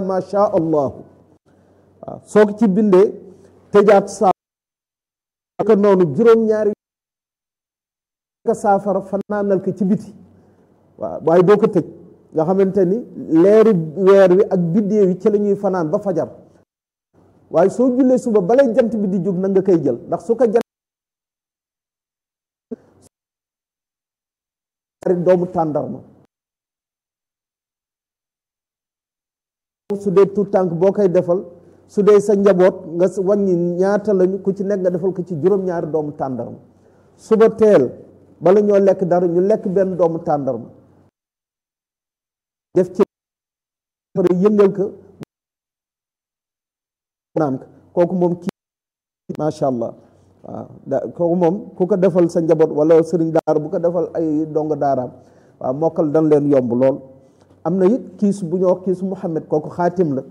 ma sha allahu waaw soo ko ci bindee tëjaat saa ka noonu juróom-ñaari ka saafara fanaanal ko ci biti waaw waaye doo ko tëj nga xamante ni leeri weer wi ak biddéew yi ci la ñuy fanaan ba fajar waaye soo jullee suba balay jant bi di jóg na nga koy jël ndax su ko jant doomu tàndarma su dee tout tànk boo koy defal su dee sa njaboot nga wàññi ñaata lañu ku ci nekk nga defal ko ci juróom-ñaari doomu tàndarma suba teel bala ñoo lekk dara ñu lekk benn doomu tàndarma def ci pare yëngal ko naan ko kooku moom kii macha allah waaw da kooku moom ku ko defal sa njaboot wala sëriñ daara bu ko defal ay dongo daaraam waaw mokkal dan leen yomb lool am na it kiis bu ñoo wax kiisu Muhammad kooku xaatim la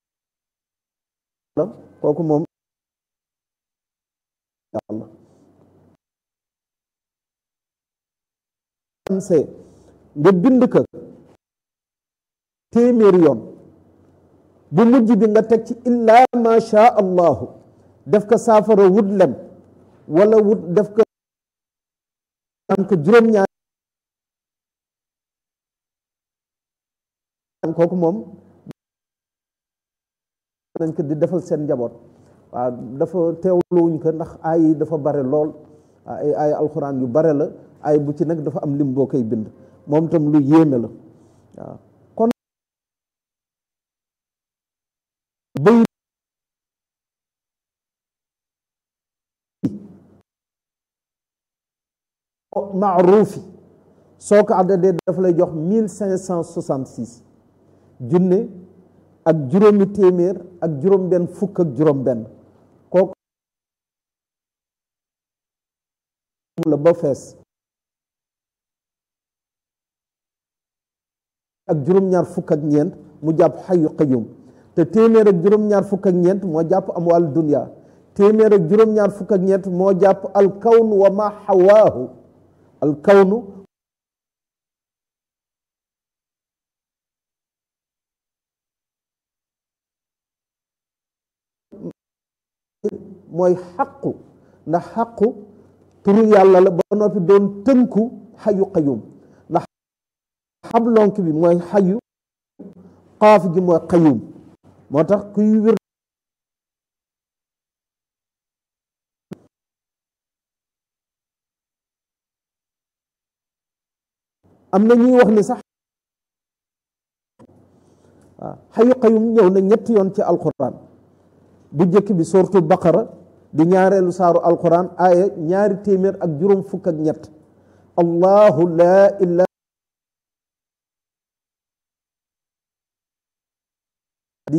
kooku moom yàlla nga bind ko téeméeri yoon bu mujj bi nga teg ci illaa ma sha allahu def ko saafara wut lem wala wut def ko am ko juróom-ñaar kooku moom nañ ko di defal seen njaboot waaw dafa teewluwuñ ko ndax ay yi dafa bare lool ay ay alxuraan yu bare la ay bu ci nag dafa am lim boo koy bind moom tam lu yéeme la waaw kon bëy maaruufi soo ko addadee dafa lay jox mille cinq cent soixante six junne ak juróomi téeméer ak juróom benn fukk ak juróom benn kooku la ba fees ak juróom-ñaar fukk ak ñeent mu jàpp xayu qayyum te téeméer ak juróom-ñaar fukk ak ñeent moo jàpp amwaal dunya téeméer ak juróom-ñaar fukk ak ñeent moo jàpp alkawnu wa ma xawaahu alkawnu mooy xaqu ndax xaqu turu yàlla la ba noppi doon tënku xayu qayyum ndax xablonk bi mooy xayu xaaf gi mooy qayyum moo tax kuy wir am na ñuy wax ni sax waaw xayu qayyum ñëw na ñetti yoon ci alquran bu njëkk bi sortu baqara di ñaareelu saaru alquran aaya ñaari téeméer ak juróom fukk ak ñett allahu laa ilaha di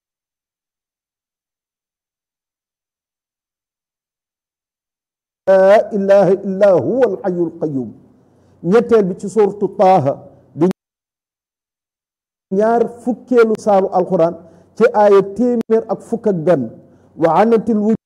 laa ilaha illa huwa alxayu alqayum ñetteel bi ci sortu taaha di ñaar fukkeelu saaru alquran ci aaya téeméer ak fukk ak benn wa anatil